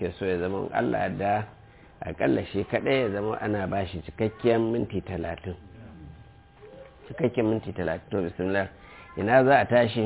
muke so ya zama allah da akalla shi kaɗai ya zama ana ba shi cikakken minti talatin cikakken minti talatin to bismillah ina za a tashi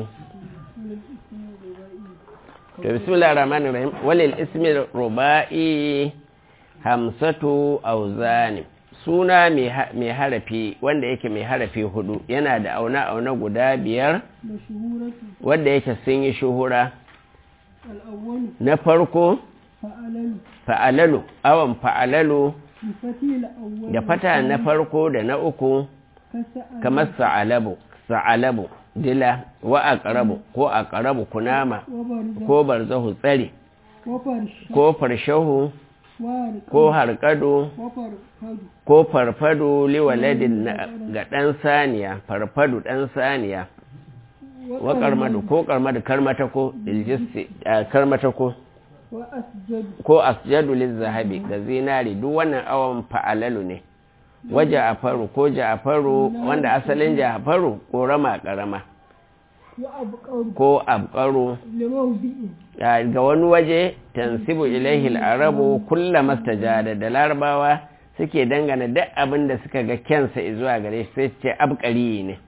to bismillah rahmanir rahim walil ismi ruba'i hamsatu auzani suna mai harafi wanda yake mai harafi hudu yana da auna-auna guda biyar wanda yake sun yi shuhura na farko fa'alalu awon fa'alalu da fata na farko da na uku kamar sa'alabu sa'alabu dila wa aqrabu ko aqrabu kunama ko barzahu tsari ko farshahu ko harkado ko farfado liwaladin ga ɗan saniya farfado ɗan saniya wa karmadu ko karmadu karmatako iljisti karmatako ko asjadu zahabi ga zinari duk wannan awon fa'alalu ne wa ja'afaru ko ja'afaru wanda asalin ja'afaru ko rama karama ko abqaru ga wani waje tansibu ilaihi arabu kulla mastajada da larabawa suke dangana duk abin da suka ga kyansa zuwa gare shi sai ce abqari ne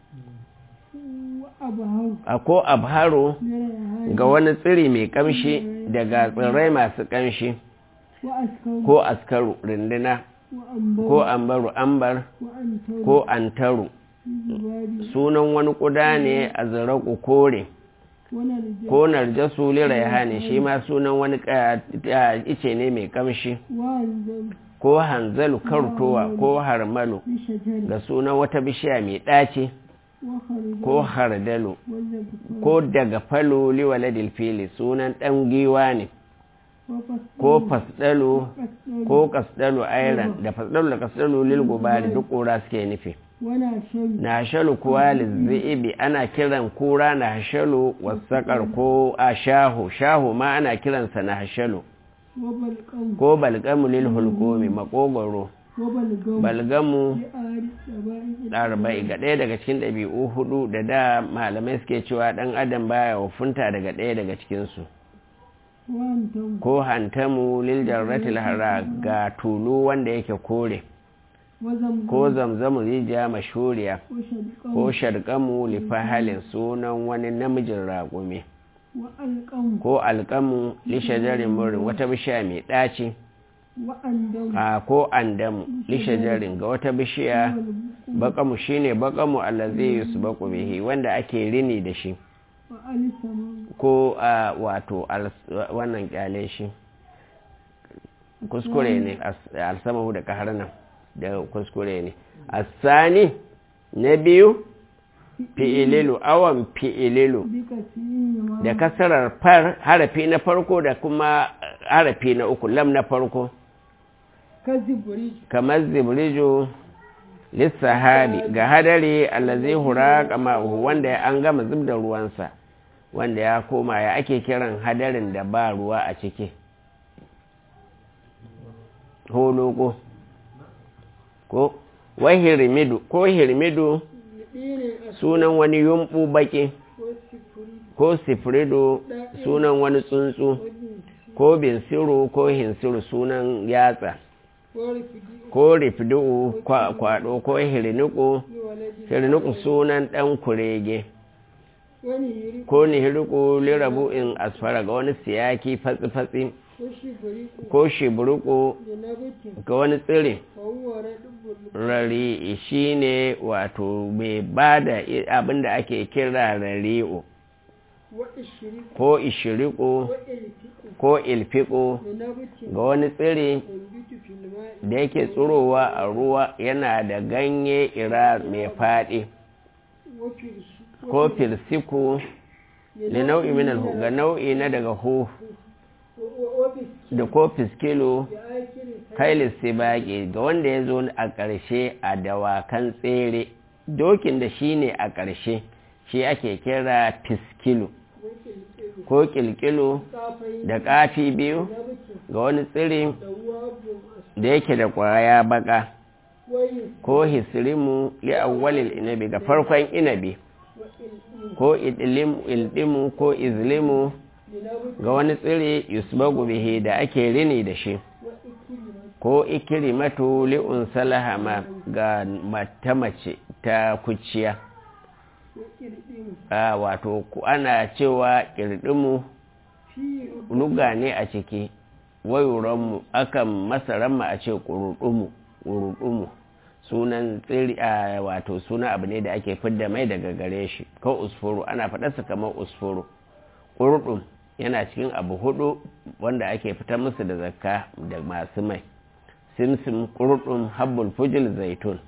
ko abharu ga wani tsiri mai kamshi daga tsirrai masu kamshi ko askaru rinduna ko ambaru ambar ko antaru sunan wani kuda ne a zaraku kore ko narjasu liraiha ne shi ma sunan wani ice ne mai kamshi ko hanzalu kartowa ko harmalu da sunan wata bishiya mai ɗaci ko hardalu ko daga falo liwaladil fili sunan ɗan giwa ne ko fasdalu ko kasdalu airan da fasdalu da kasdalu lil gubari duk ƙura suke nufi na shalu kuwa lizzi'ibi ana kiran kura na shalu wasakar ko a shahu shahu ma ana kiransa na shalu ko balgamu lil hulkomi makogoro balgamu ɗarba'i ga ɗaya daga cikin ɗabi'u hudu da da malamai suke cewa ɗan adam baya wafunta daga ɗaya daga cikinsu ko hantamu lil jarratil hara ga tulu wanda yake kore ko zamzamu rijiya mashuriya ko sharkamu lifahalin sunan wani namijin raƙumi ko alƙamu lishajarin murin wata bishiya mai ɗaci a ko andamu lishajarin ga wata bishiya bakamu shine bakamu allazi yusbaqu bihi wanda ake rini da shi ko a wato wannan kyale shi kuskure ne alsamahu da kaharnan da kuskure ne asani na biyu fi'ililu awan fi'ililu da kasarar far harafi na farko da kuma harafi na uku lam na farko kamar zibrijo lissahabi ga hadari allazi huraka ma'uhu wanda an gama zub da ruwansa wanda ya koma ya ake kiran hadarin da ba ruwa a ciki holoko ko wai hirmidu ko hirmidu sunan wani yumbu baki ko sifrido sunan wani tsuntsu ko binsiru ko hinsiru sunan yatsa ko rifdu kwado ko hirniku hirniku sunan dan kurege ko nihiriku lirabu in asfara ga wani siyaki fatsi-fatsi ko shiburuku ga wani tsiri rari shi ne wato mai ba da abinda ake kira rari'u ko ishiriku ko ilfiku ga wani tsiri da yake tsirowa a ruwa yana da ganye ira mai faɗi ko firsiku da nau'i min ga nau'i na daga hu da ko fiskilo kailis sibaki ga wanda ya zo a ƙarshe a dawakan tsere dokin da shi ne a ƙarshe shi ake kira fiskilo ko kilkilo da ƙafi biyu ga wani tsiri da yake da ƙwaya baka ko hisrimu li awwalil inabi ga farkon inabi ko ildimu ko izlimu ga wani tsiri yusbagu bihi da ake rini da shi ko ikirimatu li'un salahama ga mata mace ta kuciya a wato ana cewa ƙirɗinmu luga ne a ciki wayuranmu akan masaranmu a ce ƙuruɗumu sunan tsiri a wato suna abu ne da ake fidda mai daga gare shi ko usfuru ana faɗarsa kamar usfuru ƙurɗum yana cikin abu hudu wanda ake fitar musu da zakka da masu mai simsim ƙurɗum habbul fujil zaitun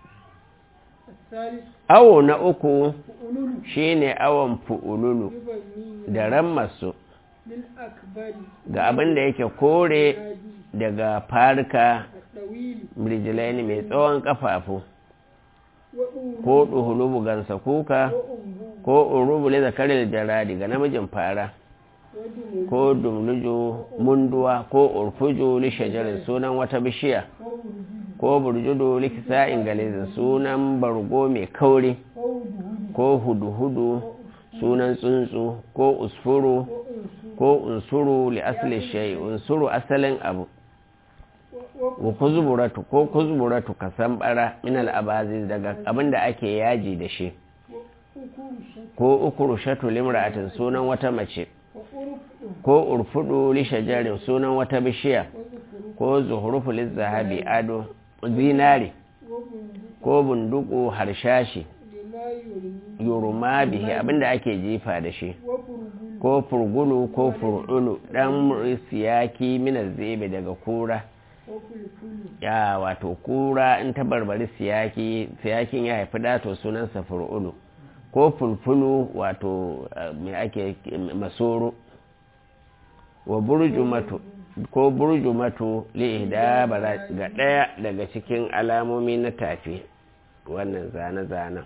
awo na uku shine awon fu'ululu da rammasu ga abin da yake kore daga farka mirjilaini mai tsawon kafafu ko ɗuhulubu gansa kuka ko urubu da zakarar jaradi ga namijin fara ko dumlujo munduwa ko urfujo lishajarin sunan wata bishiya ko burjudu likisa ingalizin sunan bargo mai kauri ko hudu-hudu sunan tsuntsu ko usfuru ko unsuru li asali shayi unsuru asalin abu wa kuzburatu ko kuzburatu ka bara min al'abazi daga abin da ake yaji da shi ko ukurushatu limra'atin sunan wata mace ko urfudu li shajarin sunan wata bishiya ko zuhurufu zahabi ado zinari ko bunduku harshashi yuruma bihi abinda ake jifa da shi ko furgulu ko fur'ulu dan siyaki mina zebe daga kura ya wato kura in ta barbari siyaki siyakin ya haifi dato sunansa fur'ulu ko fulfulu wato mai ake masoro wa burjumatu ko burjumatu li'ida ga ɗaya daga cikin alamomi na tafi wannan zane-zanen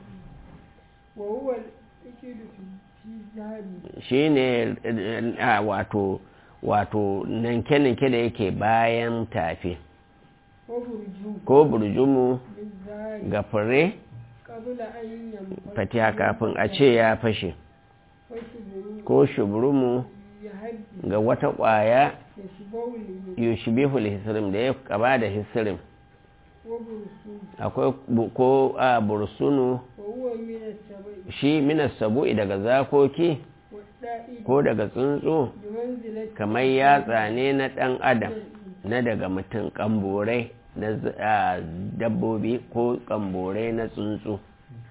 shi ne wato wato nanke-nanke da yake bayan tafi ko burjumu ga fure fatiha kafin a ce ya fashe ko shuburumu ga wata ƙwaya yushbihul hisrim da ya kaba da hisrim akwai ko a bursunu shi minas sabu'i daga zakoki ko daga tsuntsu kamar yatsa ne na ɗan adam na daga mutum ƙamborai na dabbobi ko ƙamborai na tsuntsu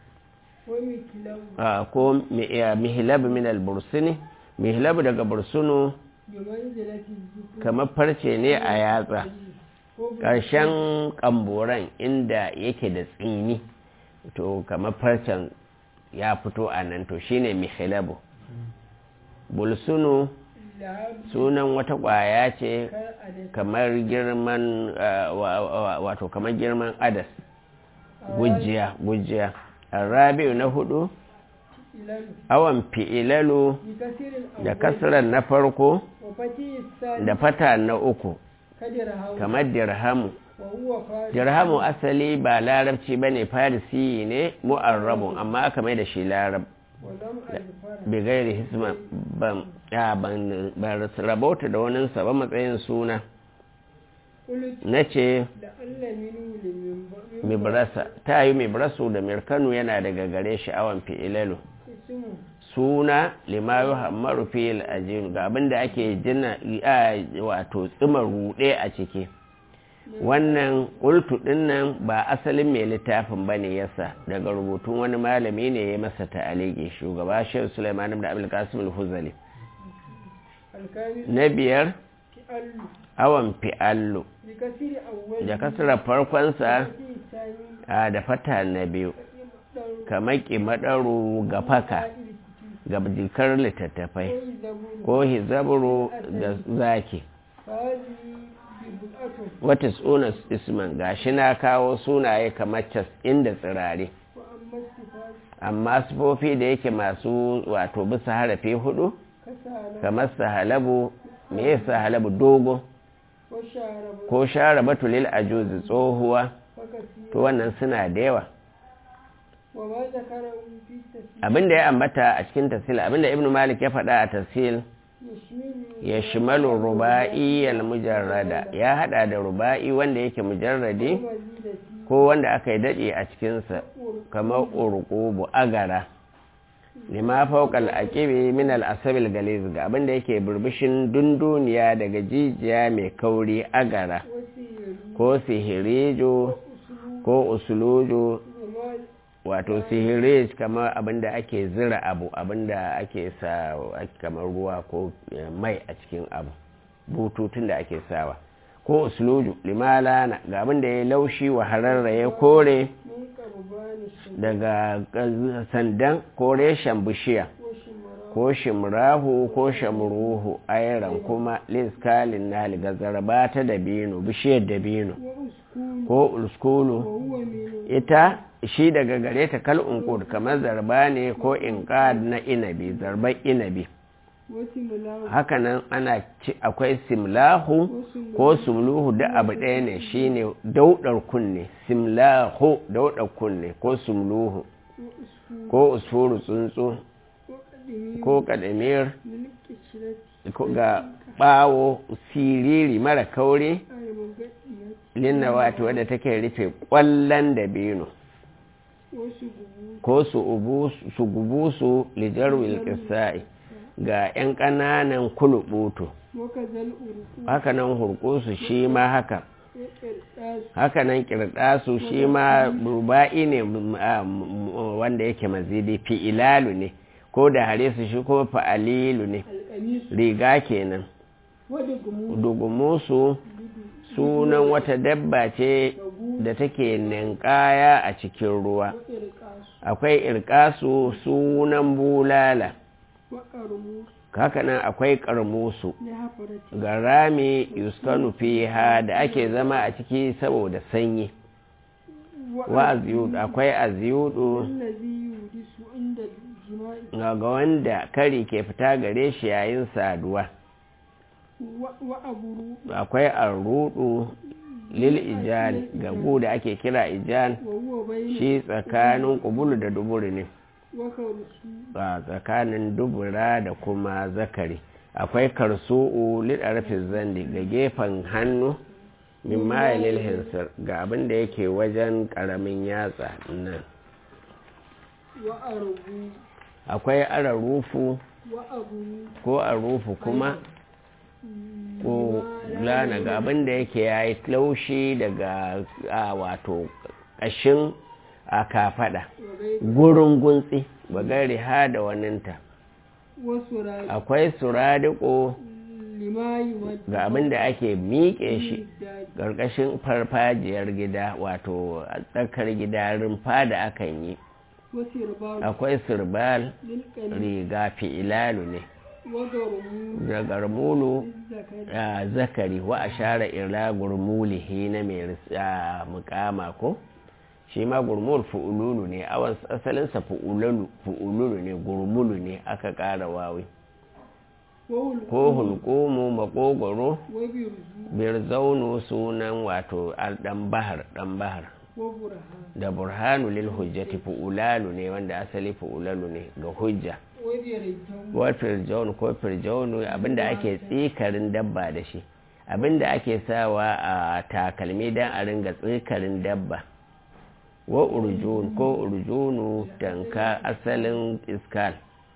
ko mihilab min al-bursuni mihilab daga bursunu kamar farce ne a yatsa ƙarshen ƙamboran inda yake da tsini to kamar farcen ya fito a nan to shine mihilabu bulsunu sunan wata ƙwaya ce kamar girman wato kamar girman adas gujiya gujiya rabi'u na hudu awan fi'ilalu da kasirar na farko da fata na uku kamar dirhamu dirhamu asali ba larabci ba ne farisi ne mu'arrabun amma aka mai da shi larab bigairi hisma ban rabauta da wani ba matsayin suna na ce mibrasa ta yi mibrasu da mirkanu yana daga gare sha'awan fi'ilalu suna limayu hammaru fil ajin ga abinda ake jina wato tsima rude a ciki wannan ƙultu ɗinnan ba asalin mai littafin ba ne yasa daga rubutun wani malami ne ya masa ta'aliki shugaba shehu suleiman da abulkasim al-huzali na biyar awon fi'allu da kasar farkonsa da fata na biyu kamar ƙimaɗaru ga faka ga jikar littattafai ko hizaburu da zaki wata tsunas isman gashi na kawo sunaye kamar cas inda tsirare amma sufofi da yake masu wato bisa harafi hudu kamar sahalabu me ya sahalabu dogo ko share batulil ajuzi tsohuwa to wannan suna da yawa وما ذكره في التفسير abinda ya ambata a cikin tafsil abinda ibnu malik ya faɗa a tafsil يشمل ya shimalu ruba'i mujarrada ya hada da ruba'i wanda yake mujarradi ومزيد فيه ko wanda aka yi daɗe a cikinsa kamar urqubu agara lima fawqal aqibi min al asabil galiz ga abinda yake burbushin dunduniya daga jijiya mai kauri agara وسير ko sihirijo أسلوب ko usulujo وما wato sihirij kamar abinda ake zira abu abinda ake sa kamar ruwa ko eh, mai a cikin abu bututun da ake sawa ko usluju limalana ga abinda ya laushi wa hararra ya kore من قربان الشمس daga eh, sandan ko reshen bishiya وشمرا ko shimrahu ko shamruhu ayran kuma liskalin na gazarba ta dabino bishiyar dabino وأسكون ko uskulu وهو من ita shi daga gare ta kal unqud kamar zarba ne ko inqad na inabi zarban inabi وسملاه hakanan ana ci akwai simlahu ko sumluhu da abu ɗaya ne shine daudar kunne simlahu daudar kunne ko sumluhu وأسكون ko usfuru tsuntsu وقدمي ko kadamir من الكشرة ko ga bawo siriri mara kauri أي مقدمة linna wato wadda take rufe kwallon dabino وسبوع ko su ubu su gubusu lijarwil qisai ga 'yan ƙananan kulubutu وكذا الأرقود hakanan hurkusu shi ma haka والإرساس hakanan kirdasu shi ma ruba'i ne m- a- m- wanda yake mazidi fi'ilalu ne ko da hare su shi ko fa'alilu ne القميص riga kenan ودقموس dugumusu sunan wata dabba ce da take ninkaya a cikin ruwa وإرقاس akwai irkasu sunan bulala وقرموس hakanan akwai karmusu لحفرة ga rami yuskanu fiha da ake zama a ciki saboda sanyi wa aziyudu akwai aziyudu الذي يودس عند الجماع ga ga wanda kari ke fita gare shi yayin saduwa و- وأبرو akwai arrudu lil ijal ga gu da ake kira ijal وهو بين shi tsakanin kubulu da duburi ne وكرسو a tsakanin dubura da kuma zakari akwai karsu'u lidarfin zandi ga gefen hannu min mayalil hinsir ga abin da yake wajen karamin yatsa nan وأربو akwai ararufu وأبرو ko arufu kuma ko lana ga abin da yake ya yi laushi daga a wato ƙashin a kafaɗa وغير gurin guntsi bagari ha da waninta وسراج akwai suradiko لما يمد ga abin da ake miƙe shi الداج ƙarƙashin farfajiyar gida wato a tsakar gida rumfa da akan yi وسربال akwai sirbal للقلب riga fi'ilalu ne وضرمو da garmulu للذكر a zakari wa a share ila gurmulihi na mai ris- a mukama ko shi ma gurmul fu'ululu ne awan asalinsa fu'ululu fu'ululu ne gurmulu ne aka ƙara wawi وهو ko hulkumu makogoro وبرزو birzaunu sunan wato al- dan bahar dan bahar وبرهان da burhanu lil hujjati fu'ulalu ne wanda asali fu'ulalu ne ga hujja وبرجو wa firjaun ko firjaunu abinda ake tsikarin dabba da shi abinda ake sawa a takalmi dan a ringa tsikarin dabba wa urjun ko urjunu tanka asalin iskal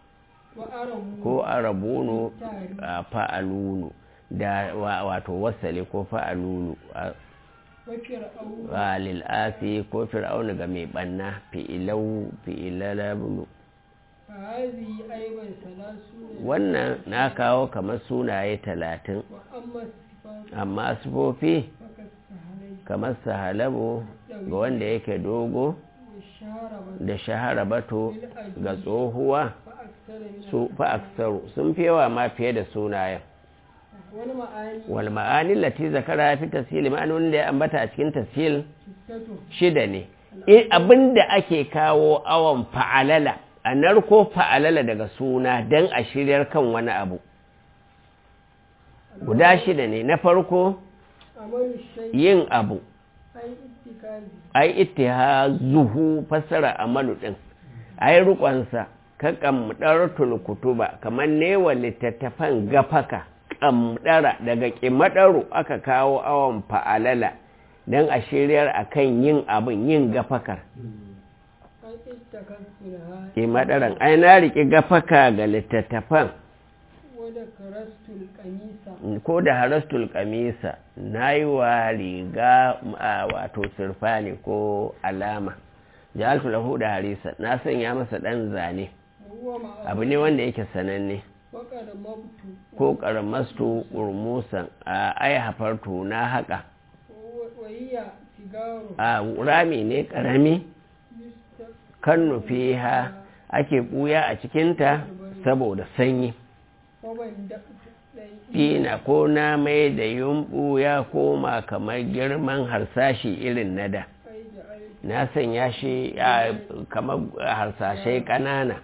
وأرمو ko arabunu a fa'alunu da wa- wato wasali ko fa'alunu a- وفرعون a lil'asi ko fir'aunu ga mai banna fi'ilau fi'ilalabulu فهذه أيضا ثلاثون wannan na kawo kamar sunaye talatin وأما الصفات amma sufofi فكالسهلين kamar sahalabu ga wanda yake dogo والشاربة da shahara bato ga tsohuwa فأكثر من su fa aksaru sun fi yawa ma fiye da sunayen والمعاني wal ma'anin lati zakara fi tasili ma'anonin da ya ambata a cikin tasil ستة shida ne in abinda ake kawo awon fa'alala a narko fa'alala daga suna don a shiryar kan wani abu guda shida ne na farko عمل الشيء yin abu ai ittikazi ai ittihazuhu fassara amalu din ai rukonsa ka kamdartul kutuba kamar newa littattafan gafaka kamdara daga kimadaru aka kawo awon fa'alala dan a shiryar akan yin abin yin gafakar ai ittakazu laha kimadaran ai na riki gafaka ga littattafan wadda karastul kamisa ko da harastul kamisa na yi wa riga a wato sirfani ko alama ja'altu lahu da harisa na sanya masa dan zane huwa ma'a abu ne wanda yake sananne waka da mabtu ko karamastu urmusan a ai hafartu na haka wayya sigaro a rami ne karami kan nufi ha ake buya a cikinta saboda sanyi waban da ɗai Fina ko na mai da yumɓu ya koma kamar girman harsashi irin na da ai da ai na sanya shi a kamar harsashai ƙanana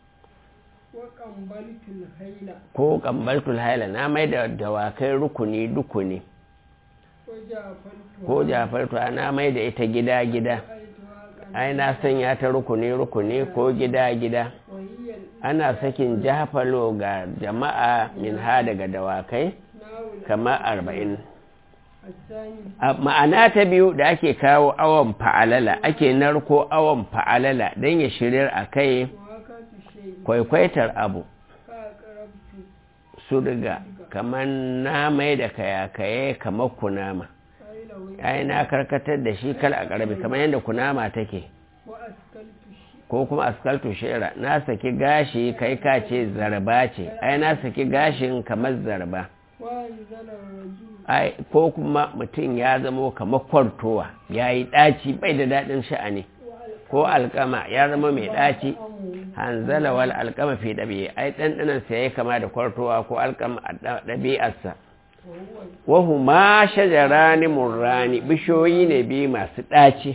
wa kambaltul haila ko kambaltul haila na mai da dawakai rukuni dukuni ko jafaltu ko jafartu na mai da ita gida-gida ai tuwa ai na sanya ta rukuni-rukuni ko gida-gida wahiyyar ana sakin jafalo ga jama'a min ha daga dawakai nawul kamar arba'in asani A ma'ana ta biyu da ake kawo awon fa'alala ake narko awon fa'alala don ya shiryar a kai wa haka tu shay kwaikwaitar abu ka qarabtu su riga kamar na mai da kayakaye kamar kunama ai lawai ai na karkatar da shi kal a ƙarfi kamar yadda kunama take wa askaltu shi ko kuma askaltu shera na saki gashi kai ka ce zarba ce ai na saki gashin kamar zarba wa anzala rajul ai ko kuma mutum ya zamo kamar kwartowa ya yi ɗaci bai da daɗin sha'ani ko alkama ya zama mai ɗaci amu hanzala wal alkama fi ɗabi'a ai ɗanɗanan sa ya kama da kwartowa ko alkama a ɗa- ɗabi'arsa wa huwa wahu ma shajarani murrani bishiyoyi ne biyu masu ɗaci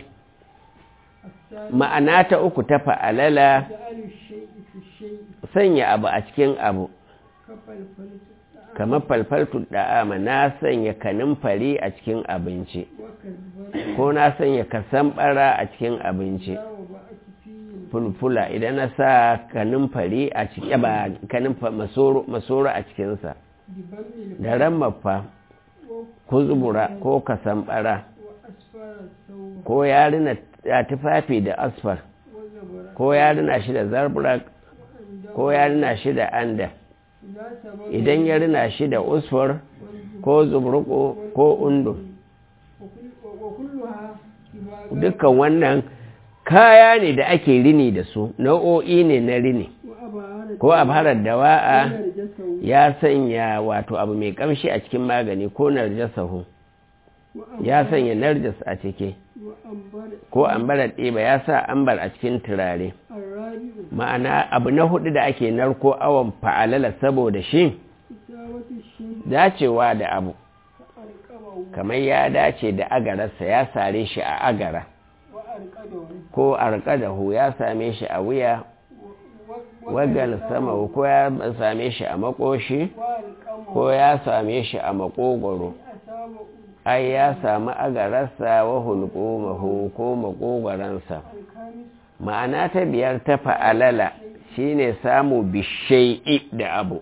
asani ma'ana ta uku ta fa'alala ja'alu shay'i fi shay'i sanya abu a cikin abu kafalfaltu kamar falfaltu da'ama na sanya kanin fari a cikin abinci wa kazbar ko na sanya kasan bara a cikin abinci dawo ba a kifiyin fulfula idan na sa kanin fari a cikin ba kanin fa- masoro masoro a cikinsa diban mil da rammafa wa ko zubura ko kasan bara wa asfara sauwa ko yarina a tufafi da asfar wa zabara ko yarina shi da zarburak wa'anda ko yarina shi da anda za ta ba idan ya rina shi da usfur ko zubruko ko undu wa kulluha kibaga dukkan wannan kaya ne da ake rini da su nau'o'i ne na rini wa abara ko abharar dawa'a jasawu ya sanya wato abu mai kamshi a cikin magani ko narjasahu wa ya sanya narjas a ciki wa ambara ko ambarar ɗiba ya sa ambar a cikin turare arrabi'u ma'ana abu na hudu da ake narko awon fa'alala saboda shi isawatu shay dacewa da abu ka arqabahu kamar ya dace da agararsa ya sare shi a agara wa arqadahu ko arƙadahu ya same shi a wuya wa wagal sama ko ya same shi a makoshi wa alqamu ko ya same shi a makogoro asaba ai ya samu agararsa wa hulqumahu ko makogoransa alkamis ma'ana ta biyar ta fa'alala shine samu bishai'i da abu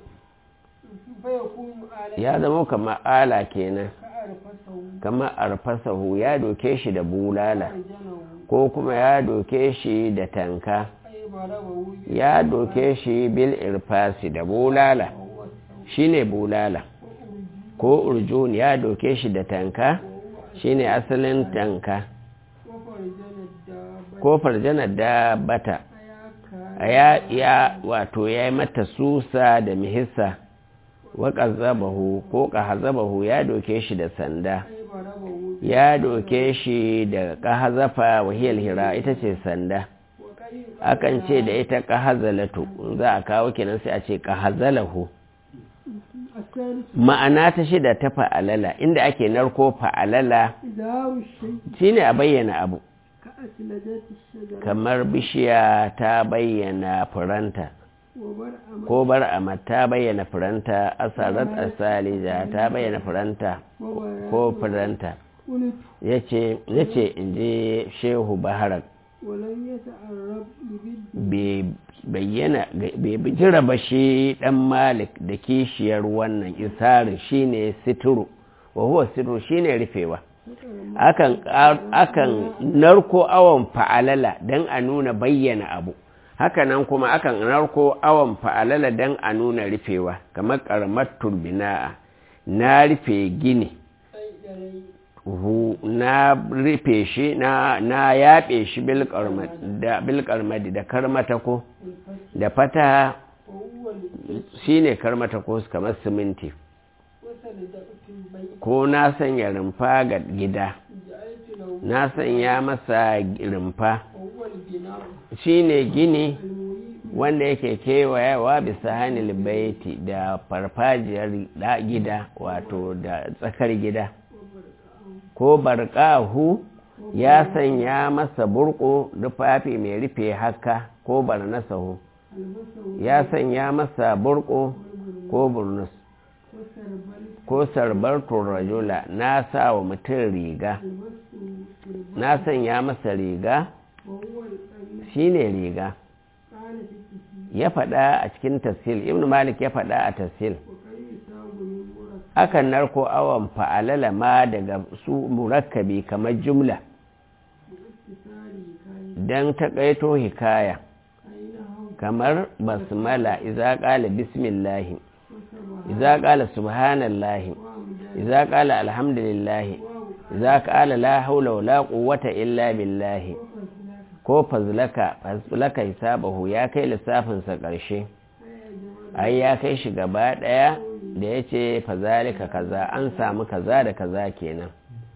fa yakunu ala ya zama kamar ala kenan ka arfasahu kamar arfasahu ya doke shi da bulala arjanahu ko kuma ya doke shi da tanka ay barabahu ya doke shi bil irfasi da bulala wa huwa sawu shine bulala wa urji ko urjun ya doke shi da tanka shine asalin tanka wa farjana dabba ko farjanar da bata ayaka a ya, ya wato ya yi mata susa da mihissa wa ƙazabahu ko ƙahazabahu ya doke shi da sanda ay barabahu ya doke shi da ƙahazafa wahiyar hira ita ce sanda wa kai akan ce da ita ƙahazalatu in za a kawo kenan sai a ce ƙahazalahu الثالث ma'ana ta shida ta fa'alala inda ake narko fa'alala إظهار الشيء shine a bayyana abu كأسلجات الشجرة kamar bishiya ta bayyana furanta وبرأم ko bar'ama ta bayyana furanta asarat asalija ta bayyana furanta ko وبرأم furanta قلت yace yace in je shehu baharak ولم يتعرب لبد bai bayyana bai bijira ba shi dan malik da kishiyar wannan isarin shine situru wa huwa situru shine rufewa akan akan narko awon fa'alala dan a nuna bayyana abu hakanan kuma akan narko awon fa'alala dan a nuna rufewa kamar karamar turbina'a na rufe gini hu na rufe shi na na yaɓe shi bilkarmadi da karmatako da fata وهو shine karmatako kamar siminti وسندقت البيت ko na sanya rumfa ga gida جعلت له na sanya masa rumfa وهو البناء shine gini المريء wanda yake kewayawa bisa hannun baiti da farfajiyar da gida wato da tsakar gida ko barƙahu ya sanya masa burko rufafi mai rufe haka ko barnasahu المسه ya sanya masa burko ko burnus وسربل ko sarbar rajula na sa wa mutum riga المسه na sanya masa riga وهو القميص shine riga قال في التسليم ya faɗa a cikin tafsil ibn malik ya faɗa a tafsil وقد يصاب من مركب akan narko awon fa'alala ma daga su murakkabi kamar jumla باختصار كان don taƙaito hikaya أينه kamar basmala iza ƙala bismillahi وسبها iza ƙala subhanallahi وامداد iza ƙala alhamdulillahi واو iza ƙala la haula wala quwwata illa billahi وفزلك ko fazlaka fazlaka hisabahu ya kai lissafinsa ƙarshe أي جمال ai ya kai shi gaba ɗaya da ya ce fazalika kaza an samu kaza da kaza kenan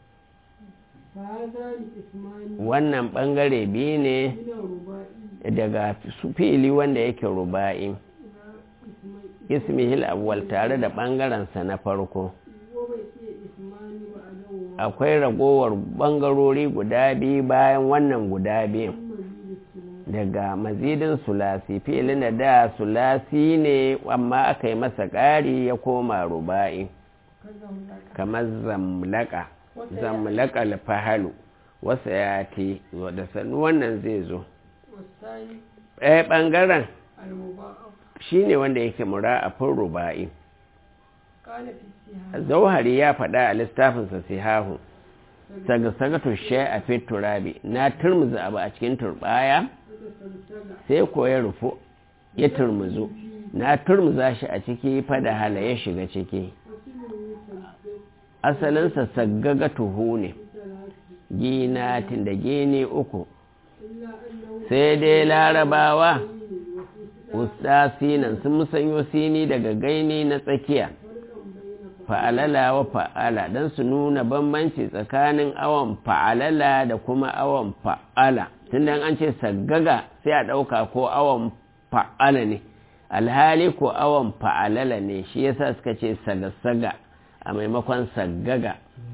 فهذا الاسمان wannan ɓangare biyu ne من الرباعي daga su fi'ili wanda yake ruba'i إلى اسمين ismihil awwal tare da ɓangarensa na farko وبقي اسمان بعده akwai ragowar ɓangarori guda biyu bayan wannan guda biyu ثم زيد الثلاث daga mazidin sulasi fi'ilin da da sulasi ne amma aka yi masa ƙari ya koma ruba'i كذا هناك kamar zamlaka zamlaka alfahalu wasu ya te da sannu wannan zai zo والثاني ɗaya ɓangaren المضاعف shi ne wanda yake mura a fin ruba'i قال في السهام zauhari ya faɗa a littafinsa sihahu sagasagatu shai a fit turabi na turmuza abu a cikin turbaya فتسلسل sai ko ya rufu ya turmuzu na turmuza shi a ciki fada hala ya shiga ciki وسمه يسدد asalinsa saggagatuhu ne بثلاث ginatin da gini uku إلا أنه sai dai larabawa وفي usta sinan sun musanyo sini daga gaini na tsakiya فرق بين fa'alala wa fa'ala don su nuna bambanci tsakanin awon fa'alala da kuma awon fa'ala tun da an ce saggaga sai a ɗauka ko awon fa'ala ne alhali ko awon fa'alala ne shi yasa suka ce saga-saga a maimakon saggaga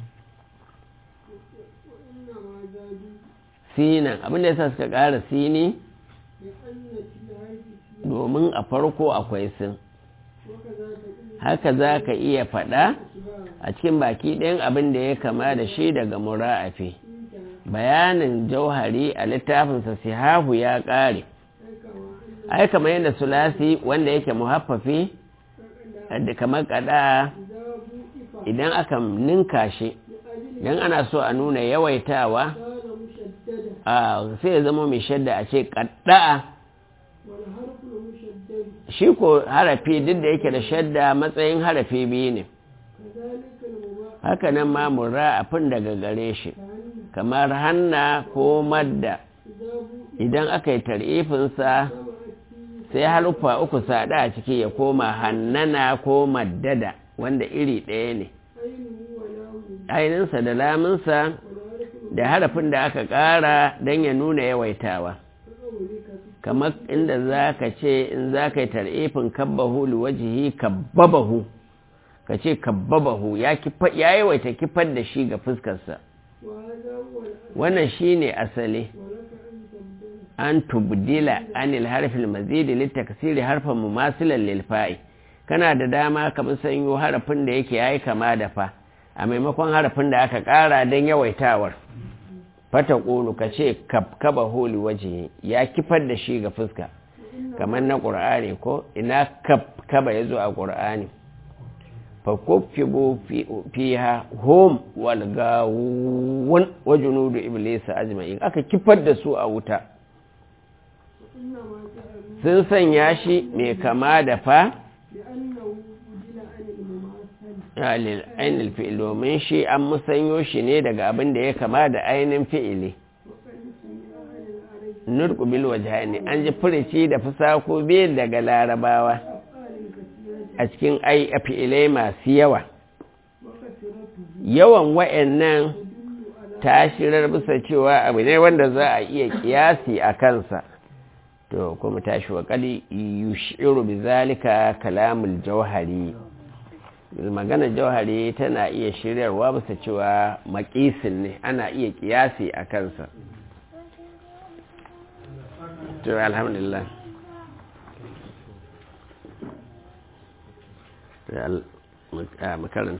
وإنما زادوا sinan abinda yasa suka ƙara sini لأن في العيش فيه domin a farko akwai sin وكذا تقول haka za ka iya faɗa أشباه a cikin baki ɗayan abin da ya kama da shi daga mura'afi إنت bayanin jauhari a littafinsa sihahu ya ƙare كما أن ai kamar yadda sulasi wanda yake muhaffafi da kamar kada إذا بوئف idan aka ninka shi لأجل idan ana so a nuna yawaitawa كان مشددا a sai ya zama mai shadda a ce kadda'a والحرف المشدد shi ko harafi duk da yake da shadda matsayin harafi biyu ne كذلك المضاعف haka nan ma mura'afin daga gare shi كأن kamar hanna ko madda إذا بوئف idan aka yi tar'ifinsa جمعت فيه sai haruffa uku sada a ciki ya koma hannana ko maddada wanda iri ɗaya ne عينه ولاه ainihinsa da laminsa والحرف da harafin da aka ƙara don ya nuna yawaitawa كقولك في kamar inda za ka ce in za ka yi tar'ifin kabbahu liwajihi kabbabahu ka ce kabbabahu ya kifa- ya yawaita kifar da shi ga fuskarsa وهذا هو الأصل wannan shi ne asali ولك أن تبدل an tubdila anil harfil mazidi litakasiri harfan mumasilan lil fa'i kana da dama ka musanyo harafin da yake yayi kama da fa a maimakon harafin da aka ƙara don yawaitawar fata ƙulu ka ce kaba holi waje ya kifar da shi ga fuska kamar na ƙur'ani ko ina kaba ya zo a ƙur'ani fakuffibu fiha hum wal gawun wa junudu iblis ajma'in aka kifar da su a wuta sun sanya shi mai kama da fa ainihin fi'il domin shi an musanyo shi ne daga abin da ya kama da ainihin fi'ili nurku bil wajhani an ji furici da fusako biyu daga larabawa a cikin ai fi'ilai masu yawa yawan wa'annan tashirar bisa cewa abu ne wanda za a iya kiyasi a kansa to kuma tashi wa kali yushiru bi zalika kalamul jauhari maganar jauhari tana iya shiryarwa bisa cewa makisin ne ana iya kiyasi a kansa to alhamdulillah makaranta